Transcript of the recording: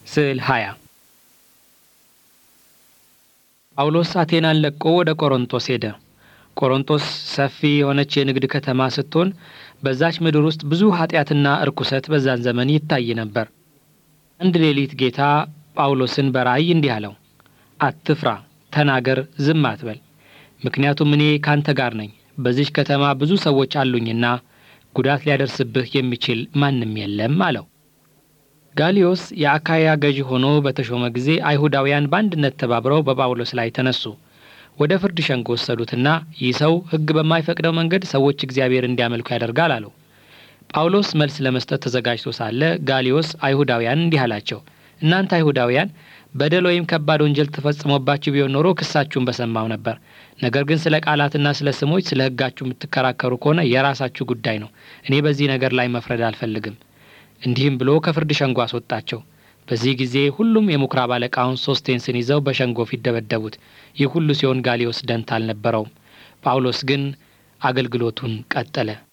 ስዕል 20 ጳውሎስ አቴናን ለቆ ወደ ቆሮንቶስ ሄደ። ቆሮንቶስ ሰፊ የሆነች የንግድ ከተማ ስትሆን በዛች ምድር ውስጥ ብዙ ኃጢአትና እርኩሰት በዛን ዘመን ይታይ ነበር። አንድ ሌሊት ጌታ ጳውሎስን በራእይ እንዲህ አለው፣ አትፍራ፣ ተናገር፣ ዝም አትበል፣ ምክንያቱም እኔ ካንተ ጋር ነኝ። በዚች ከተማ ብዙ ሰዎች አሉኝና ጉዳት ሊያደርስብህ የሚችል ማንም የለም አለው። ጋሊዮስ የአካያ ገዢ ሆኖ በተሾመ ጊዜ አይሁዳውያን በአንድነት ተባብረው በጳውሎስ ላይ ተነሱ። ወደ ፍርድ ሸንጎ ወሰዱትና ይህ ሰው ሕግ በማይፈቅደው መንገድ ሰዎች እግዚአብሔር እንዲያመልኩ ያደርጋል አለው። ጳውሎስ መልስ ለመስጠት ተዘጋጅቶ ሳለ ጋሊዮስ አይሁዳውያን እንዲህ አላቸው፣ እናንተ አይሁዳውያን በደል ወይም ከባድ ወንጀል ተፈጽሞባችሁ ቢሆን ኖሮ ክሳችሁን በሰማው ነበር። ነገር ግን ስለ ቃላትና ስለ ስሞች ስለ ሕጋችሁ የምትከራከሩ ከሆነ የራሳችሁ ጉዳይ ነው። እኔ በዚህ ነገር ላይ መፍረድ አልፈልግም። እንዲህም ብሎ ከፍርድ ሸንጎ አስወጣቸው። በዚህ ጊዜ ሁሉም የምኵራብ አለቃውን ሶስቴንስን ይዘው በሸንጎ ፊት ደበደቡት። ይህ ሁሉ ሲሆን ጋሊዮስ ደንታ አልነበረውም። ጳውሎስ ግን አገልግሎቱን ቀጠለ።